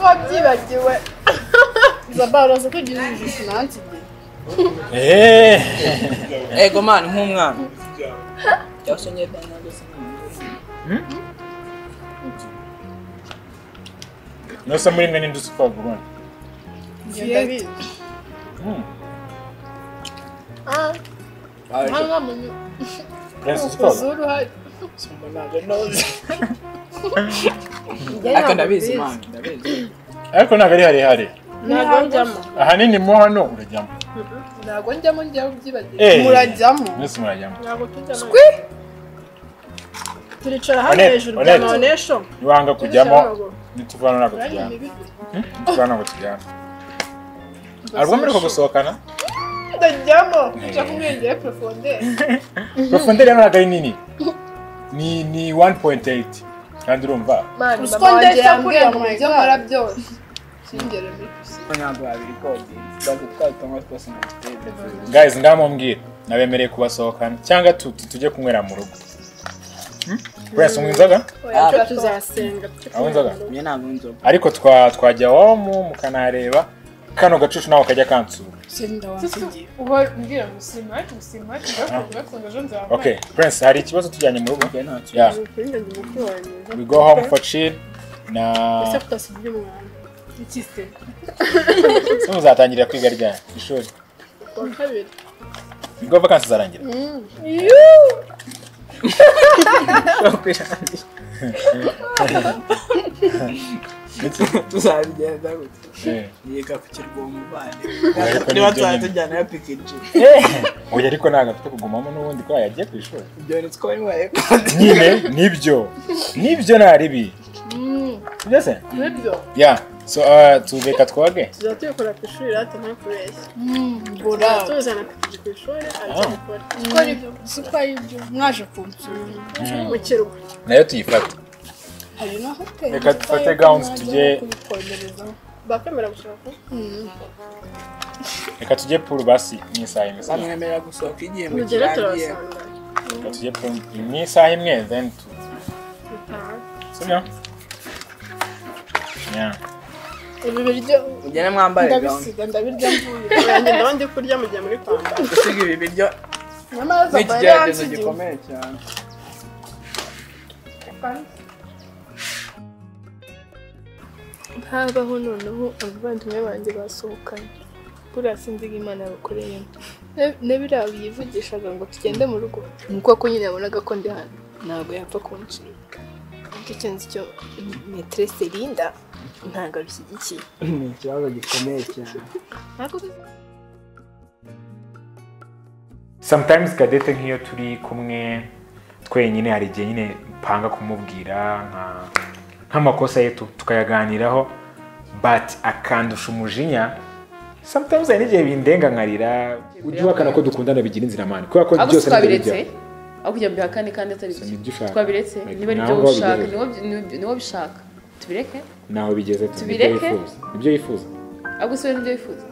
Nibagiwe. Zaba uraza ko ugira ijisho nansigiye. Eee! Ego mani nk'umwana. Cyose nyine bana gusa. Nose muri mwe ninde uzi koga ubundi? Njye ndabizi. Hmm. Ah, nta Aje. nkomyi. Prince uzi koga? Kuzuru hari. Simba ntabwo noze. Njye Aka ntabwo ndabizi mbizi. mani, ndabizi. Ariko ntabwo ari harehare. Ntabwo njyamo. Ahanini mo hano urajyamo. Ntabwo njyamo njya ubyibagiwe. Eh. Murajyamo. Mwese murajyamo. Ntabwo tujyamo. Swi! Turicara hano Onet, hejuru bya Onet. nonesho. Niwanga kujyamo, Tujyamo. nituvana ntabwo Urari tujyana. imibi. Nituvana ntabwo tujyana. Arwo muri ko gusohokana? Ndajyamo. Eh. Njya kumwengera profondere. Profondere hano ntabwo ari nini. Ni ni 1.8. Kandi urumva? Mani, Ruswa mama wanjye ndetse yambwira kureba ngo my mubyo God. nkora byose. Singere muri pisine. Ntabwo babiri kodi. Bazi twatanga twose mu gitebo. Guys, ngamumbwira. Nabemereye kubasohokana cyangwa tu- tu- tujye kunywera mu rugo. Hmm? Prince unywa inzoga? Oya, Ah. icyo tuzasenga. Aho inzoga? Mwe ntabwo nzoga. ariko twa twajya iwamu mukanareba kano gacucu nawe kajya kansura Senda wansigiye. Uba mbwira ngo simba ariko simba ariko ndakunda ejo nzabaye. okay prince hari ikibazo tujyanye mu rugo Njye ntacyo. yeah Ukunda ndi mukuru wanjye. we go home for chill na Ese kutasigira umwana. Iki se? se muzatangira kwiga ryari ishuri Ku wa kabiri. ubwo vakansi zarangira Tuzabigenda gutya. Eh. yiga ku kirwa umuvandimwe Ariko ni niba ibyo nyine. tuzatujyana ya pikiji oya ariko ntabwo afite kugumamo n'ubundi ko yagiye ku ishuri ibyo ni two bibaye kandi nyine nibyo nibyo nari bi byose Nibyo. yeah so uh, tubeka twage Tuzaba tubikora ku ishuri rero atari kubeshya. Bora. Tuzaba tuzana pikiri ku ishuri aracyabikora. Gukora ibyo. Si ko ari ibyo. Mwaje kunsura. Mu kirwa. nayo tuyifate Hari na hoteli. Reka dufate gowns tujye- kubikomerezaho. Bakwemera gushaka? reka tujye puru basi ni isaha imwe sibyo? bamwemerera gusohoka igihe mu Mugere kirangiye turabasanga. reka tujye puru ni isaha imwe then tu Gutaha. sibyo yeah Ibi biryo mugere mwambare gahunda ndabisiga ndabirya mvuye. Nanjye ndaba ndi kurya mu gihe muri kwambara. gusiga ibi biryo Nyamara ni Zaba yari ikigeragezo yansigiye. gikomeye cyane Habaho noneho abavandimwe banjye basohokanye. Buriya sinzi ko Imana yabakoreyemo. Ne- Nebira yivugishaga ngo tugende mu rugo. Ni uko ko nyine yabonaga ko ndi hano. Ntabwo yapfa kunshinga. Nicyo kintu cyo metrese Linda ntabwo abishyigikiye. ni ikibazo gikomeye cyane sometimes kadete nk'iyo turi kumwe twenyine hari igihe nyine mpanga kumubwira nka- nk'amakosa ye tu- tukayaganiraho but akandusha umujinya sometimes hari n'igihe bindenga nkarira ujye uhakana ko dukundana bigira inzira mani kubera ko ahubwo byose si nibyo bijya twabiretse aho kugira ngo bihakane kandi atari Si nibyo byo ushaka. twabiretse Like, niba ari naho byo ngaho ushaka bibereye. niwo- ni- niwo bishaka tubireke naho bigeze tu, nibyo Tubireke. yifuza nibyo yifuza ahubwo si we n'ibyo wifuza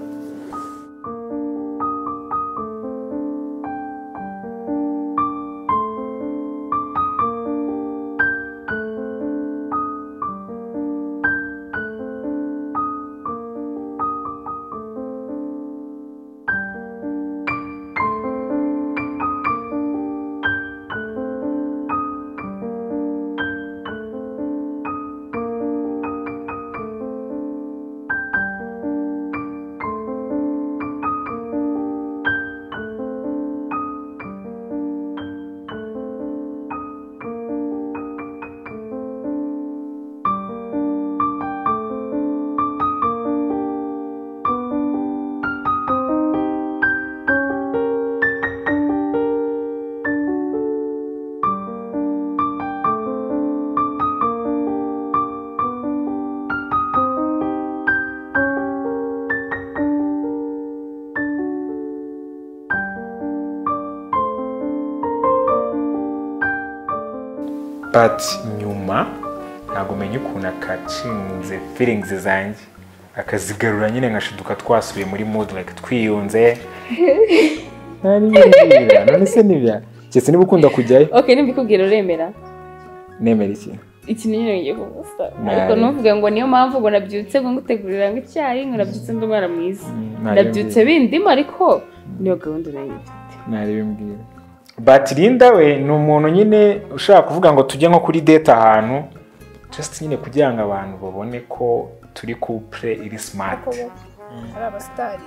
but nyuma ntabwo menya ukuntu akacinze feelings zanjye akazigarura nyine ngashiduka twasubiye muri mood like twiyunze Nari nibwira, none se nibya keretse niba ukunda kujyayo ok nimba ikubwira uremera nemera iki iki ni nyine ngiye kugusa Nabi. ariko ntuvuge ngo niyo mpamvu ngo nabyutse ngo ngutegurira ngo icyayi ngo nabyutse ndi umwana mwiza nabyutse bindimo ariko niyo gahunda nayo mfite ntarebimbwira but Linda we ni umuntu nyine ushaka kuvuga ngo tujye nko kuri date ahantu just nyine kugira ngo abantu babone ko turi couple iri smart Koko ari abasitari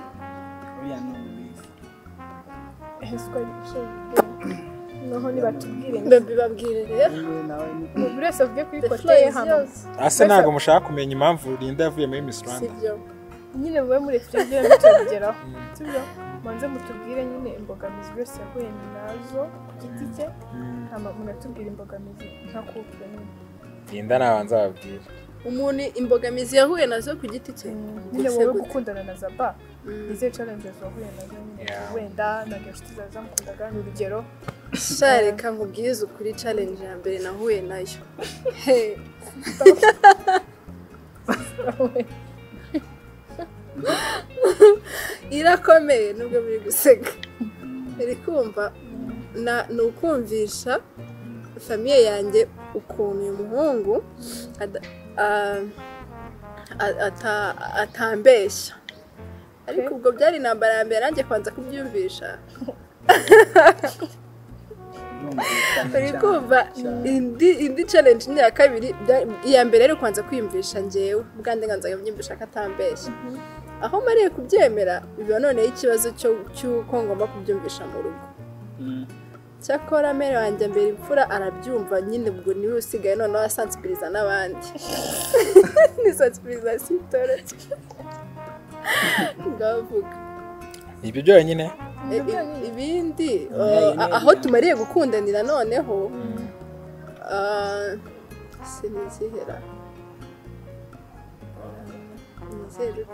Uriya ni ubizi. heswa noneho nibatubwire ndabibabwire rero Yewe nawe ni buri wese avuge kuri The kote floor ye is hano yours. ase ntabwo mushaka kumenya impamvu Linda yavuye muri Miss si Rwanda byo nyine mube murefite mutugeraho si byo mubanze mutubwire nyine imbogamizi buri wese yahuye nazo ku giti cye hama muratubwira imbogamizi nka couple nyine Linda nabanza babwira umuntu imbogamizi yahuye nazo ku giti cye nyine Gusa wowe gute? gukundana na zaba Mm. izihe challenges wahuye nazo nyine Yeah. wenda ntabwo inshuti zawe zamukundaga ni urugero sha reka nkubwize ukuri challenge ya mbere nahuye nayo Hey, irakomeye nubwo biri guseka iri kumva na- ni ukumvisha famiye yanjye ukuntu uyu muhungu ada- a- a- ata- atambeshya ariko ubwo byari intambara ya mbere nanjye kwanza kubyumvisha birumvikana uri cyane. kumva indi indi challenge ni iya kabiri bya- iya mbere rero kwanza kwiyumvisha ngewe ubwanjye nganzaga mbyumvisha ko atambeshya aho mariye kubyemera biba noneho ikibazo cyo- cy'uko ngomba kubyumvisha mu rugo Mm. cyakora mere wanjye mbere imfura arabyumva nyine ubwo niwe usigaye noneho asansibiriza n'abandi ni sansibirizasiyo itoroshye ngavuga ibyo byonyine E- i- ibindi Nayo uh, nayo aho nayo. tumariye gukundanira noneho uh, sinizihera nizere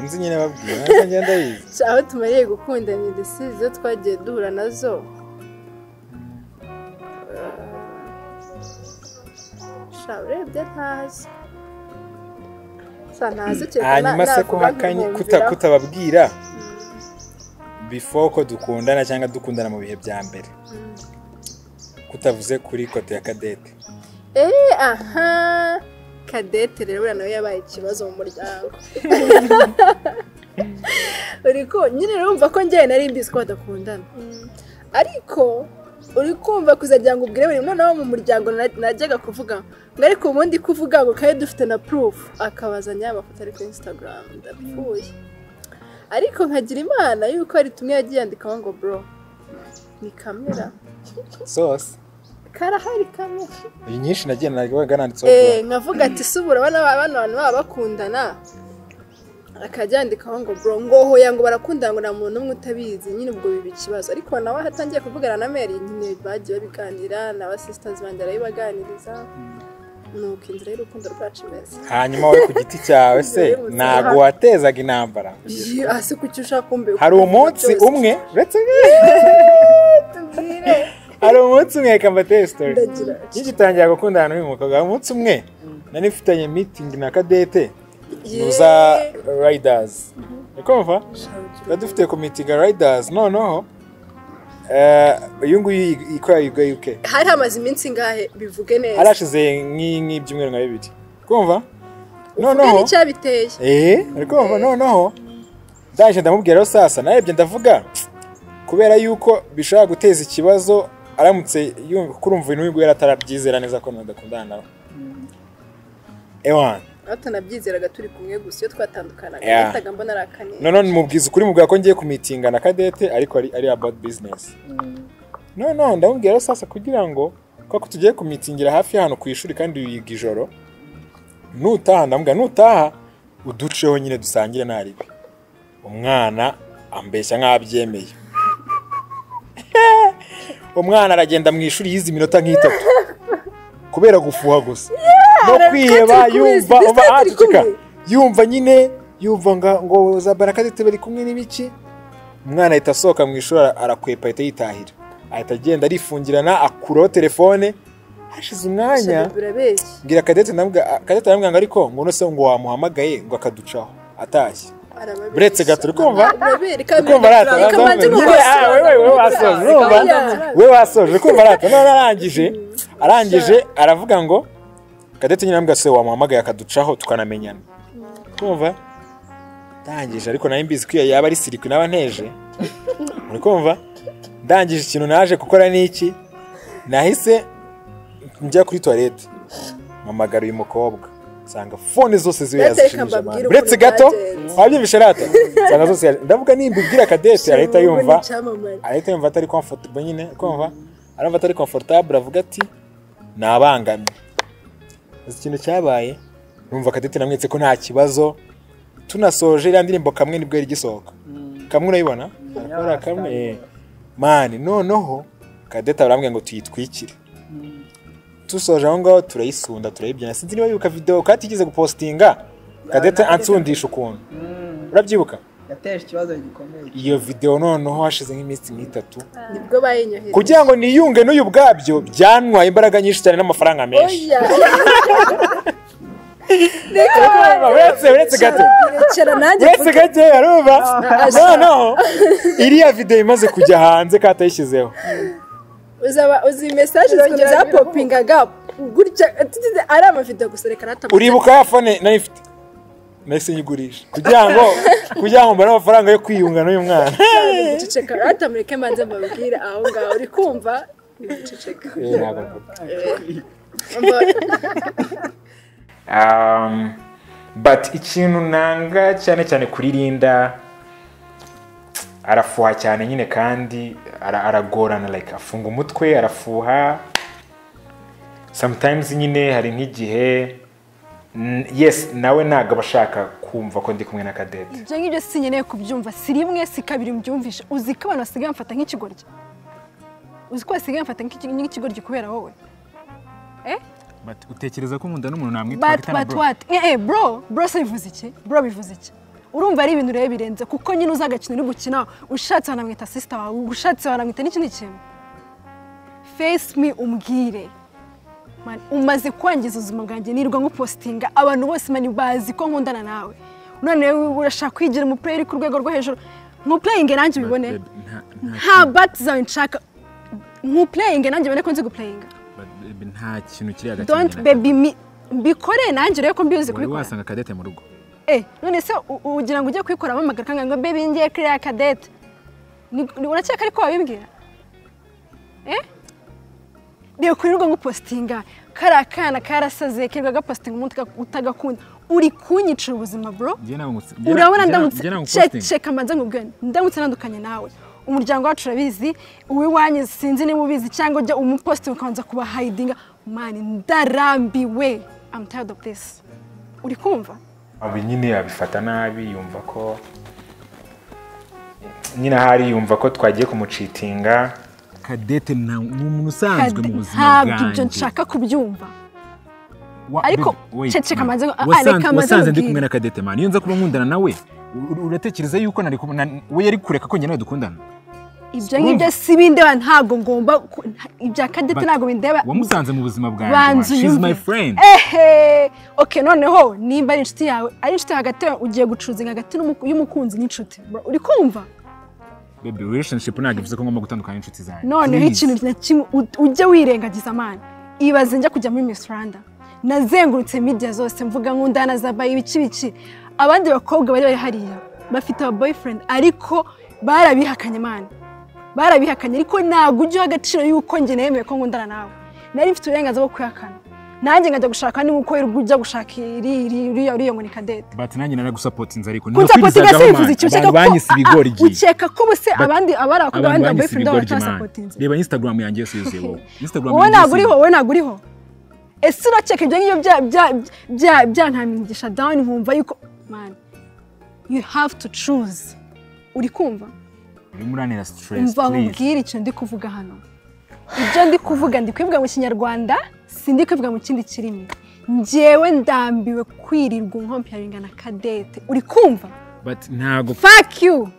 nzi nyine babwira ntabwo ngenda yize Sha, aho tumariye gukundanira ndetse izo twagiye duhura nazo sha urebye ntazi sa ntazi kereka na- hanyuma se ko navuga uhakanye kuta- nkumviraho. kutababwira before ko dukundana cyangwa dukundana mu bihe bya mbere kutavuze kuri kote ya kadete Eh, aha kadete rero buriya nawe yabaye ikibazo mu muryango uri ko nyine urumva ko njyewe nari mbizi ko badakundana ariko uri kumva kuzajya ngo ubwire buri mwana wo mu muryango na- najyaga kuvuga ngo ariko ubundi kuvuga ngo kandi dufite na purufu akabazanya amafoto ari kuri instagram ndapfuye ariko nkagira imana yuko hari tumwe yagiye yandikaho ngo bro ni kamera sose karahari kamera iyi nyinshi nagiye nagwaga nanditseho Eh, nkavuga ati si ubu urabona ba- bano bantu baba bakundana akajya yandikaho ngo bro ngo hoya ngo barakundana ngo nta muntu n'umwe utabizi nyine ubwo biba ikibazo ariko nawe aho atangiye kuvugana na meri nyine bagiye babiganira n'aba sisters banjye barabibaganiriza nuko inzira y'urukundo rwacu imeze kuba. hanyuma wowe ku giti cyawe se Bibutse. ntabwo watezaga intambara Iyo- ah, si kuki ushaka kumbe hari umunsi umwe uretse tubwire hari umunsi umwe reka mbateye sitori ndagira nkigitangira gukundana n'uyu mukobwa hari umunsi umwe nari mfitanye mitingi na kadete Yeee. muza rider's ukumva tuba dufite komite ga rider's noneho eh, uyu nguyu yi- ikorera yuga yuke hari hamaze iminsi ngahe bivuge neza arashize nk'i- nk'ibyumweru nka bibiri kumva Bivuge noneho n'icyabiteye eh uri kumva noneho ndaje ndamubwiraho sasa narebye ndavuga kubera yuko bishobora guteza ikibazo aramutse yumva kuko urumva uyu n'uyu nguyu yari atarabyizera neza ko nadakundana nawe ewan aho tunabyizeraga turi kumwe gusa iyo twatandukanaga Yeah. nahitaga mbona ari akaniye noneho mubwiza ukuri mubwira ko ngiye kumitinga na kadete ariko ari ari about business noneho ndamubwira sasa kugira ngo kuko tugiye kumitingira hafi hano ku ishuri kandi yiga ijoro nutaha ndamubwira nutaha uduceho nyine dusangire ntaribi umwana ambeshya nk'abyemeye umwana aragenda mu ishuri yize iminota nk'itatu kubera gufuha gusa no kwiheba turi kubizi, yumva twese uba turi aceceka kumwe. yumva nyine yumva nga- ngo za barakadete bari kumwe n'ibiki umwana ahita asohoka mu ishuri ara- arakwepa ahita yitahira ahita agenda arifungirana akuraho telefone hashize umwanya birabeshya mbwira kadete ndamubwira kadete aramubwira ngo ariko ngo none se ngo wamuhamagaye ngo akaducaho atashye buretse gato uri kumva urabereka kumva rata reka mbanze yewe ah, mubasobanurire wewe wewe wasoje urumva we wasoje uri kumva rata none arangije arangije aravuga ngo Cadette nyine mbwa se wamuhamagaye akaducaho tukanamenyana kumva ndangije ariko nawe mbizi ko iyo yaba ari sirikwi naba nteje uri kumva ndangije ikintu naje gukora ni iki nahise njya kuri toilette mpamagara uyu mukobwa nsanga fone zose ziwe Reka yazishimije mbabwire abantu uretse ukuntu gato byagenze. wabyumvishe rata nsanga zose yaje- ndavuga nimbibwira kadete arahita yumva icyamamare arahita yumva atari comfortable nyine kumva aramva atari comfortable avuga ati nabangamye azi ikintu cyabaye numva kadete namwetse ko nta kibazo tunasoje iriya ndirimbo kamwe nibwo yari igisohoka kamwe urayibona akora kamwe eh. mani noneho kadete arambwira ngo tuyitwikire dusoje aho ngaho turayisunda turayibyina sinzi niba yibuka videwo kandi igize gupostinga kadete ansundisha ukuntu urabyibuka yateje ikibazo gikomeye iyo videwo noneho hashize nk'iminsi nk'itatu nibwo bayinyohereje kugira ngo niyunge n'uyu bwabyo byantwaye imbaraga nyinshi cyane n'amafaranga menshi oya uretse uretse gato rekera nanjye uretse gake arumva noneho iriya videwo imaze kujya hanze katayishyizeho uzaba uzi mesaje zikaba zapopingaga gutya tugize ari amavidewo gusa reka rata uribuka ya fone nayo ifite nahise nyigurisha kugira ngo kugira ngo mbone amafaranga yo kwiyunga n'uyu mwana guceceka rata mureke manze mbabwire aho ngaho uri kumva ni guceceka Eh, ntabwo mvuga. um, but ikintu nanga cyane cyane kuri Linda arafuha cyane nyine kandi ara- aragorana like afunga umutwe arafuha sometimes nyine hari nk'igihe n- yes nawe ntabwo aba ashaka kumva ko ndi kumwe na kadete ibyo ngibyo si nkeneye kubyumva si rimwe si kabiri mbyumvisha uzi ko abantu basigaye bamfata nk'ikigoryi uzi ko basigaye bamfata nk'iki- nk'ikigoryi kubera wowe utekereza ko umuntu n'umuntu bati bati bati eh eh bro bro se bivuze iki bro bivuze iki urumva ari ibintu rero birenze kuko nyine uzi agakino uri gukina ushatse wanamwita sisita wawe ushatse wanamwita n'ikindi kintu face me umbwire Man, umaze kwangiza ubuzima bwanjye nirirwa ngupositinga abantu bose mani bazi ko nkundana nawe none wowe urashaka kwigira umupureyeri ku rwego rwo hejuru nkupureyinge nanjye ubibone nta bati zawe nshaka nkupureyinge nanjye ubone ko nzi gupureyinga nta kintu kiri hagati don't baby me mbikore nanjye urebe ko mbizi kubikora kadete mu rugo Eh, none se u- ugira ngo ujye kwikoramo amagara kangana ngo bebe ngiye kuri ya kadete. Ni- ni- Urakeka ariko wabibwira? Eh? Reba kuri rwo ngupostinga. Kariya kana karasaze kirwa gapostinga umuntu uka- utagakunda. Uri kunyicira ubuzima bro. Urabona ndamutse che- cheka manze nkubwira ndamutse nandukanye nawe. Umuryango wacu urabizi, uwiwanyu sinzi niba ubizi cyangwa ujya umuposting ukabanza kuba hiding. Man, ndarambiwe. I'm tired of this. Uri kumva? Abi nyine abifata nabi yumva ko nyine ahari yumva ko twagiye kumucitinga kadete ni umuntu usanzwe mu buzima ntabwo ibyo bwanjye nshaka kubyumva Wa- ariko babe, wait, ceceka man. manze ngo- ah, Wasanze- reka manze wasanze ndi nkubwire. kumwe na kadete mani iyo nza kuba nkundana nawe u- u- uratekereza yuko nari kumwe na- we yari kureka ko njye nawe dukundana ibyo ngibyo si bindeba ntabwo ngomba ku- nta- ibya kadete But ntabwo bindeba wamusanze mu buzima bwanjye man. banza she's my friend ehe oke noneho nimba ari inshuti yawe ari inshuti hagati yawe ugiye gucuruzinga hagati n'umu- y'umukunzi n'inshuti Bro, uri kumva baby relationship ntabwo bivuze ko ngomba gutandukana n'inshuti zanjye noneho Please. ikintu na kimwe u- ujya wirengagiza amana ibaze njya kujya muri Miss Rwanda nazengurutse media zose mvuga nkundana za bayi ibiki biki abandi bakobwa bari bari hariya bafite aba boyfriend ariko barabihakanye amana barabihakanye ariko ntabwo ujyaho agaciro y'uko njye nemeye ko nkundana nawe nari mfite uburenganzira bwo kuyakana nanjye nkajya gushaka ni uko ujya gushaka iri- iri- iriya uriya ngo ni kadete but nanjye naragusapotinze ariko kunsapotinga se bivuze iki ukeka ko banyise ah, ah, ibigoryi ukeka ko ubuse abandi abari abakobwa abantu abandi ba banyise boyfriend babo ibigoryi man batabasapotinze reba instagram yanjye yose yuzuye wowe instagram wowe yanjye ntabwo yose uriho wowe ntabwo uriho ese uraceka ibyo ngibyo bya- bya- bya- byantamigisha dawuni nkumva yuko mani you have to choose uri kumva urimo uranira stress umva please nkubwire ikintu ndi kuvuga hano ibyo ndi kuvuga ndi kubivuga mu kinyarwanda si ndi kubivuga mu kindi kirimi njyewe ndambiwe kwirirwa nkompyaringa na kadete uri kumva but ntabwo fuck you